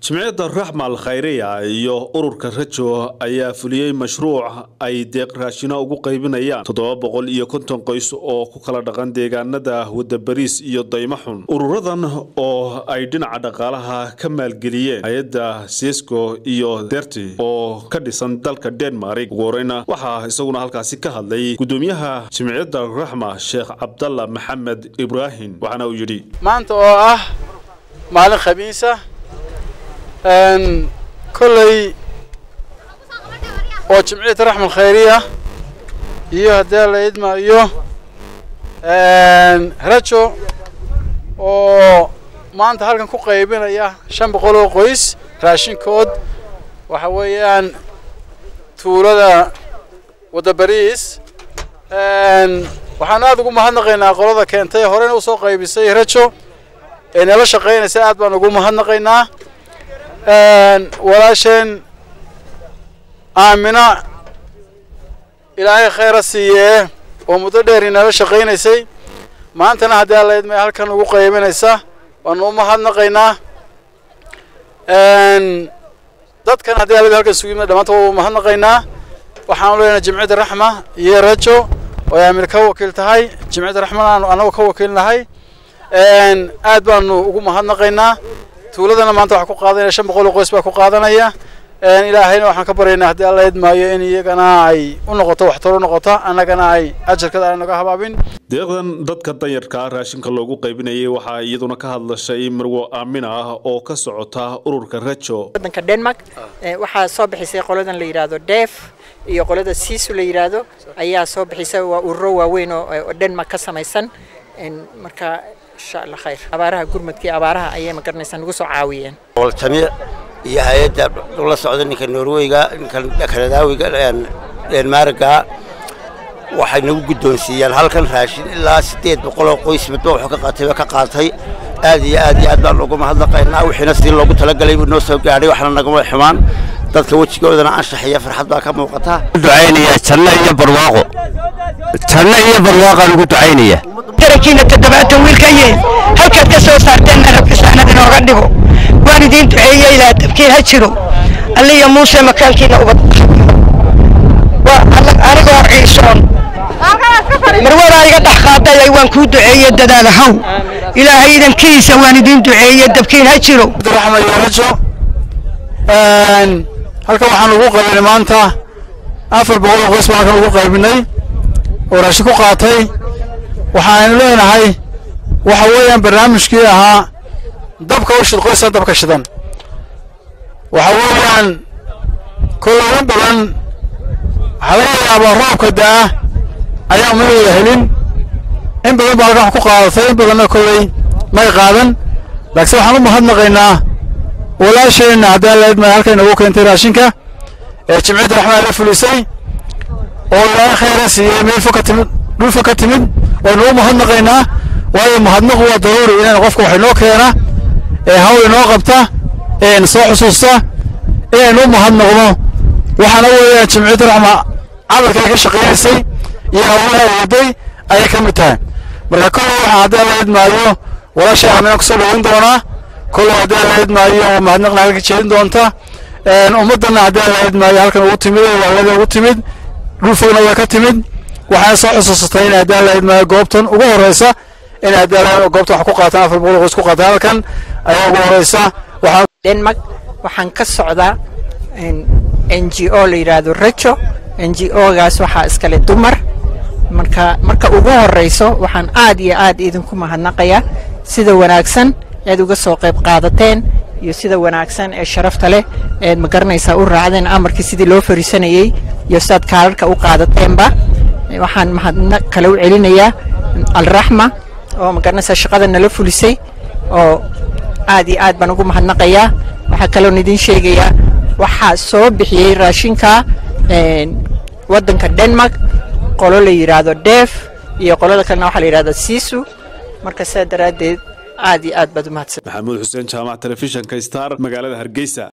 jimciyadda raxma al khayriya iyo ururka rajo ayaa fuliyey mashruuc ay deeq raashino ugu qaybinayaan toddoba boqol iyo konton qoys oo ku kala dhaqan deegaanada wadabariis iyo daymaxun ururadan oo ay dhinaca dhaqaalaha ka maalgeliyeen hay-adda sesco iyo derti oo ka dhisan dalka denmark ugu horeyna waxaa isaguna halkaasi ka hadlay gudoomiyaha jimciyadda raxma sheekh cabdalla maxamed ibraahim waxaana uu yidhi maanta oo ah maalin khamiisa kolley oo jimciyadda raxmal khayriya iyo haddii la idmaayo rajo oo maanta halkan ku qaybinaya shan boqol oo qoys raashinkood waxa weeyaan tuulada wadabariis waxaan aada ugu mahadnaqaynaa qolada keentay horeyna usoo qaybisay rajo ee nala shaqaynaysa aad baan ugu mahadnaqaynaa walaasheen aamina ilaahay khayra siiyee oo muddo dheer inala shaqaynaysay maantana haddii alla idmay halkan ugu qaybinaysa waanu u mahadnaqaynaa dadkan haddii alla halkan isugu yimid dhamaanta waa u mahadnaqaynaa waxaanu leenahay jimciyadda raxma iyo rajo oo ay aamina ka wakiil tahay jimciyadda raxmana aanu anagu ka wakiil nahay aad baanu ugu mahadnaqaynaa tuuladana maanta waxaa ku qaadanaya shan boqol oo qoys baa ku qaadanaya ilaahayna waxaan ka baryaynaa haddii alla idmaayo in iyagana ay u noqoto waxtar u noqoto annagana ay ajarkada aan naga habaabin deeqdan dadka danyarka raashinka loogu qaybinayay waxaa iyaduna ka hadlashay marwo aamina ah oo ka socota ururka rajo wadanka denmark waxaa soo bixisay qoladan la yidhaahdo def iyo qolada siisu la yidhaahdo ayaa soo bixisay waa ururo waaweyn oo denmark ka samaysan marka insha allah khayr abaaraha gurmadkii abaaraha ayay magaranaysaa nagu soo caawiyeen jamiic iyo hay-adda la socda ninka norweyga ninka kanadaawiga deenmaarga waxay nagu guddoonsiiyeen halkan raashin ilaa siddeed boqoloo qoys midba wuxuu ka qaatay ka qaatay aad iyo aad iyo aad baan ugu mahadnaqaynaa wixiina sidii loogu talagalay buu noo soo gaadhay waxna nagama xumaan dadka wejigoodana anshax iyo farxad baa ka muuqata ducaynaya janno iyo barwaaqo janno iyo barwaaqaan ugu ducaynaya tarakiina toddobaatan wiilkaye halkaad ka soo saarteenna rabkisaanad inooga dhigo waan idiin duceeye ilaa dabkiin ha jiro alliya muuse makaalkiina ubad anigoo ciisoon marwadaa iga dhex qaaday waan kuu duceeye dadaal haw ilaahay idankiisa waan idiin duceeye dabkiin ha jiro raxma iyo rajo halkan waxaan ugu qaybinay maanta afar boqol oo qoys baan halkan ugu qaybinay oo raashin ku qaatay waxaanu leenahay waxa weeyaan barnaamijkii ahaa dabka u shid qoysaan dabka shidan waxa weeyaan kologan badan waxaa laga yaabaa roobka da'a ayaa umadooda helin in badan baa halkan wax ku qaadatay in badanna kolley may qaadan laakiin waxaan u mahadnaqaynaa walaasheenna haddii alla idmay halkay nagu keentay raashinka ee jimciyadda raxmaa la fulisay oo ilaahay khayra siiyey meel fog ka timid dhul fog ka timid waynu u mahadnaqaynaa waayo mahadnaqu waa daruuri inaynu qofka wax inoo keena ee hawl inoo qabta ee soo xusuusta inaynu u mahadnaqno waxaana weeyaan jimciyadda raxma camalka ay ka shaqaynaysay iyo hawlaha waday ayay ka mid tahay marka kolley waxaa haddii alla idmaayo walaashay aamina kusoo dhaweyn doonaa kolley haddii alla idmaayo mahadnaqna halka jeedin doonta ummaddanna haddii alla idmaayo halkan ugu timid waalada ugu timid dhul fogna waa ka timid waxaana soo xusuusatay in haddii alla idmaayo goobtan ugu horeysa in haddii alla goobtan wax ku qaataan afar boqol qoys ku qaataan halkan ayaa ugu horeysa waxaa denmark waxaan ka socdaa n g o la yidhaahdo rajo n g o-gaas waxaa iskale dumar marka marka ugu horeyso waxaan aad iyo aad idinku mahadnaqayaa sida wanaagsan ead uga soo qayb qaadateen iyo sida wanaagsan ee sharafta leh eed ma garanaysaa u raacdeen amarkii sidii loo fariisanayey iyo sidaad kaalarka u qaadateenba waxaan mahadnaq kale u celinayaa alraxma oo ma garanaysaa shaqada nala fulisay oo aad iyo aad baan ugu mahadnaqayaa waxaa kaloon idiin sheegayaa waxaa soo bixiyey raashinka waddanka denmark qolo la yidhaahdo def iyo qolada kalena waxaa la yidhahda siisu marka sidaa daraaddeed aad iyo aad baad u mahadsan maxamuud xuseen jaamac telefishinka star magaalada hargeysa